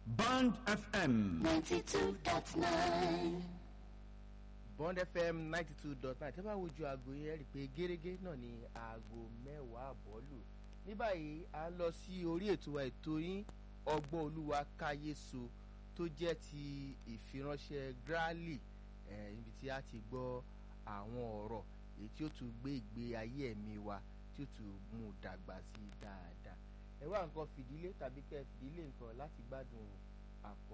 Band FM. 92.9. bond fm ninety two dot nine tẹ́ bá wojú aago yẹn rí i pé gẹ́gẹ́ náà ni aago mẹ́wàá àbọ̀ lù ní báyìí a ń lọ sí orí ètò wa ètò yín ọgbọ́n olúwa káyéso tó jẹ́ ti ìfiránṣẹ́ grali eh, níbi tí a ti gbọ́ àwọn ọ̀rọ̀ èyí tí ó tún gbé ìgbé ayé ẹ̀mí wa tí ó tún mú un dàgbà sí i dáadáa ẹ wá nǹkan fìdílé tàbí kẹ́ ẹ fìdílé nǹkan láti gbádùn àkọ́